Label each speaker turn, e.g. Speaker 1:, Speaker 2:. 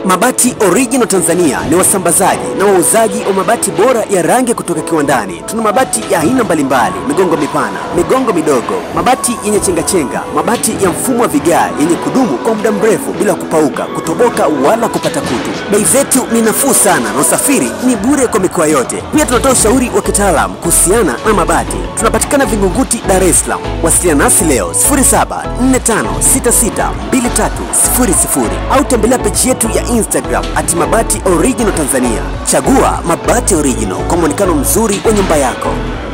Speaker 1: Mabati Original Tanzania ni wasambazaji na wauzaji wa mabati bora ya rangi kutoka kiwandani. Tuna mabati ya aina mbalimbali, migongo mipana, migongo midogo, mabati yenye chengachenga, mabati ya mfumo wa vigae yenye kudumu kwa muda mrefu bila kupauka, kutoboka wala kupata kutu. Bei zetu ni nafuu sana na usafiri ni bure kwa mikoa yote. Pia tunatoa ushauri wa kitaalamu kuhusiana na mabati. Tunapatikana Vingunguti, Dar es Salaam. Wasiliana nasi leo 0745662300 au tembelea peji yetu ya Instagram at mabati original Tanzania. Chagua mabati original kwa mwonekano mzuri wa nyumba yako.